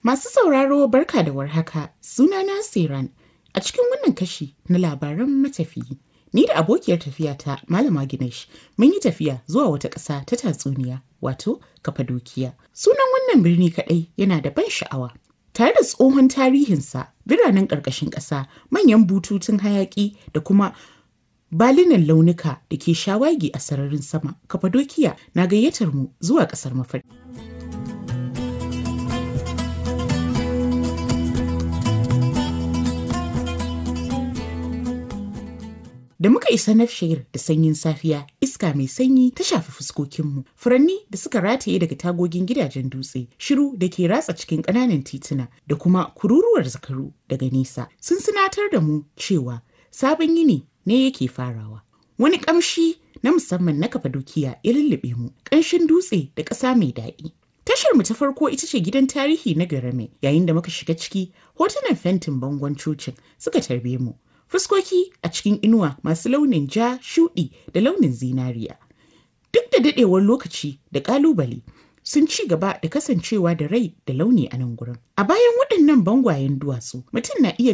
Masu sauraro barka da warhaka sunana Siran a cikin wannan kashi na labaran matafiyi. Ni da abokiyar tafiyata Malama Ginesh mun yi tafiya zuwa wata ƙasa ta tatsuniya wato Kafadokiya. Sunan wannan birni kaɗai yana da ban sha'awa. Tare da tsohon tarihinsa, biranen ƙarƙashin ƙasa, manyan bututun hayaƙi da kuma balinan launuka da ke shawagi a sararin sama, Kafadokiya na gayyatar mu zuwa ƙasar mafarki. Da muka isa Nafshir da sanyin safiya, iska mai sanyi ta shafi fuskokinmu. Furanni da suka rataye daga tagogin gidajen dutse, shiru da ke ratsa cikin ƙananan tituna da kuma kururuwar zakaru daga nesa sun sinatar da mu cewa sabon yini ne yake farawa. Wani ƙamshi na musamman na Kafadokiya ya lullube mu, ƙanshin dutse da ƙasa mai daɗi. Tashar mu ta farko ita ce gidan tarihi na Garame yayin da muka shiga ciki hotunan fentin bangon cocin suka tarbe mu. fuskoki a cikin inuwa masu launin ja shuɗi da launin zinariya duk da daɗewar lokaci da ƙalubale sun ci gaba da kasancewa da rai da launi a nan gurin a bayan waɗannan bangwayen duwatsu mutum na iya